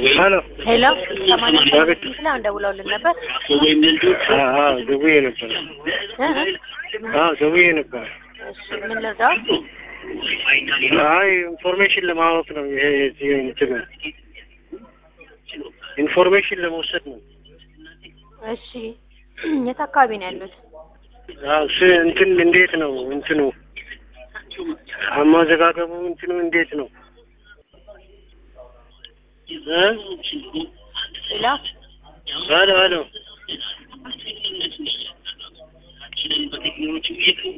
ሄሎ ሄሎ ሰማንያ አቤት። ስምንት ላይ አሁን ደውለውልን ነበር። አዎ ደውዬ ነበር። እ? አዎ ደውዬ ነበር። እሺ ምን ልርዳው? አይ ኢንፎርሜሽን ለማወቅ ነው። ይሄ እዚህ እንትን ኢንፎርሜሽን ለመውሰድ ነው። እሺ የት አካባቢ ነው ያሉት? አዎ ስ እንትን እንዴት ነው እንትኑ አመዘጋገቡ እንትኑ እንዴት ነው? እ? ሄሎ ሄሎ ሄሎ